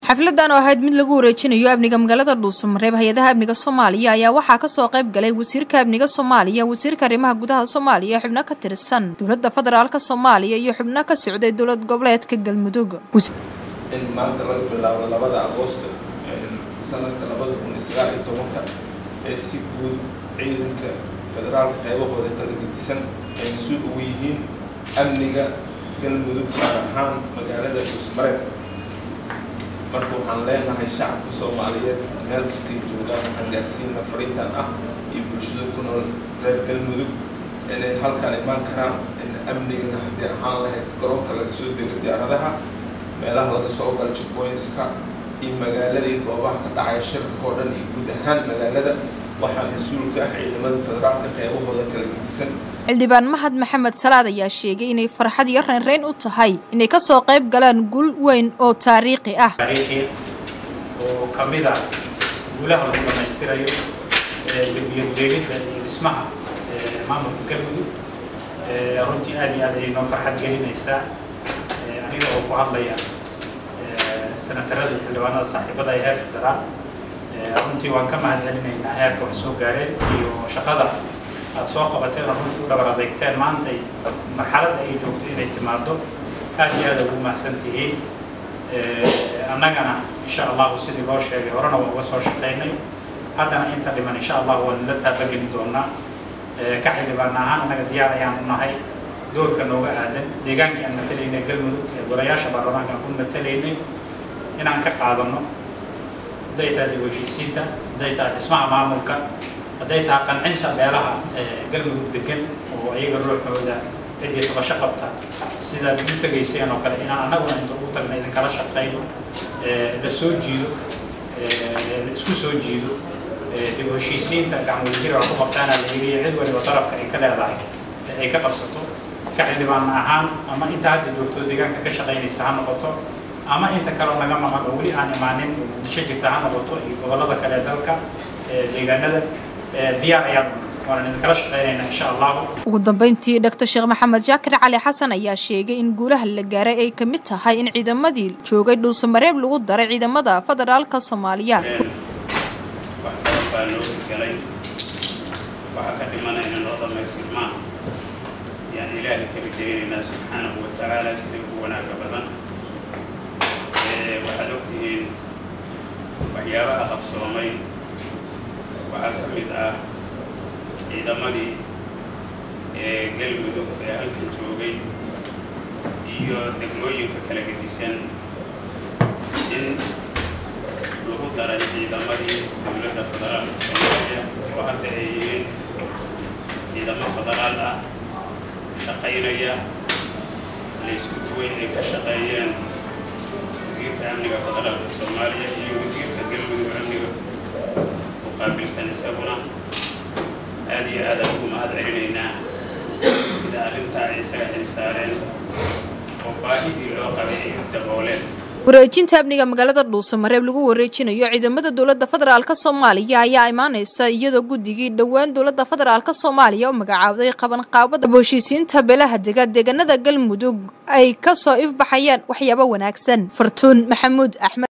xafladan oo ahayd mid lagu wareejinayo amniga magaalada dhuusamareeb hay-adaha amniga soomaaliya ayaa waxaa kasoo qayb galay wasiirka amniga soomaaliya wasiirka arrimaha gudaha soomaaliya xubno ka tirsan dowladda federaalka soomaaliya iyo xubno ka socday dowlad goboleedka galmudug in maanta laga bilaabo labada agoosto sanadka labada kun iyo sagaal iyo tobanka ee si guud ciidanka federaalka qaybahooda kala gedisan ay mas-uul ugu yihiin amniga galmudug gaar ahaan magaalada dhuusmareeb marka waxaan leenahay shacabka soomaaliyeed meel kastay joogaan waxaan gaarsiina fariintan ah iyo bulshada ku nool reer galmudug inay halkaan imaan karaan in amnigana haddii ahaan lahayd garoonka laga soo dego diyaaradaha meelaha laga soo galo checkpointska iyo magaalada iyo goobaha ka dhacaya shirarka oo dhan iyo guud ahaan magaalada waxaa mas-uulka ah ciidamada federaalka qeybahooda kala gedisan xildhibaan mahad maxamed salaad ayaa sheegay inay farxad iyo reynreyn u tahay inay kasoo qayb galaan guul weyn oo taariikhi ah taariikhi oo ka mid ah guulaha lagu dhammaystirayo dembiyadweegidda iyo dhismaha maamulka galmudug runtii aad iyo aad ayay noo farxad gelinaysaa aniga oo ku hadlaya senatarada iyo xildhibaanada saaxiibada ee heer federaal runtii waan ka mahad celinaynaa heerka wax soo gaareen iyo shaqada aad soo qabateen oo runtii u dhabar adeegteen maanta marxaladda ay joogto inay timaado aad iyo aad ugu mahadsan tihiin annagana insha allahu sidii loo sheegay horena waa uga soo shaqaynay haddana inta dhiman insha allah waan la taabageli doonaa ka xildhibaan ahaan annaga diyaar ayaan u nahay doorka nooga aadan deegaankii aan matalaynay galmudug ee golayaasha baarlamaanka aan ku matalaynay inaan ka qaadano hadday tahay dib heshiisiinta hadday tahay dhismaha maamulka hadday tahay qancinta beelaha galmudug degan oo iyaga ruuxooda ciddii tabasho qabta sidaad u tegayseen oo kale inaan annaguna inta ugu tagna idinkala shaqayno la soo jiido la isku soo jiido dib heshiisiinta gacmudajira wax ku qabtaana la yiriyo cid waliba darafka ay ka leedahay ay ka qabsato ka xildhibaan ahaan ama inta hadda joogto deegaanka ka shaqaynaysa ha noqoto ama inta kaleo naga maqan oo weli aan imaanin oo muqdisho jirta ha noqoto iyo gobollada kale dalka deegaanada diyaar ayaan waan idinkala shaqaynaynaa insha allahu ugu dambeyntii dhaktar sheekh maxamed jaakir cali xasan ayaa sheegay in guulaha la gaaray ay ka mid tahay in ciidamadii joogay dhuusamareeb lagu daray ciidamada federaalka soomaaliya wax badan baa loo galay waxaa ka dhimanayna noo dhammaystirmaa yaan ilaahay ka rajaynaynaa subxaanahu wa tacaala sida ugu wanaaga badan waxaad ogtihiin waxyaabaha qabsoomay waxaa ka mid ah ciidamadii ee galmudug ee halkan joogay iyo degmooyinka kala gedisan in lagu daray ciidamadii dowladda federaalka soomaaliya oo hadda ay yihiin ciidamo federaal ah shaqaynaya laysku duway ay ka shaqeeyeen wasiirka amniga federaalka soomaaliya iyo wasiirka galmudug amniga u qaabilsan isaguna aad iyo aadaan ugu mahad celinaynaa sida arrintaa ay isaga xilsaareen oo baahidii loo qabay ay u dabooleen wareejinta amniga magaalada dhuusamareeb lagu wareejinayo ciidamada dowladda federaalka soomaaliya ayaa imaaneysa iyadoo guddigii dhowaan dowladda federaalka soomaaliya u magacaabday qabanqaabada heshiisiinta beelaha dega deegaanada galmudug ay kasoo ifbaxayaan waxyaabo wanaagsan fartuun maxamuud axmed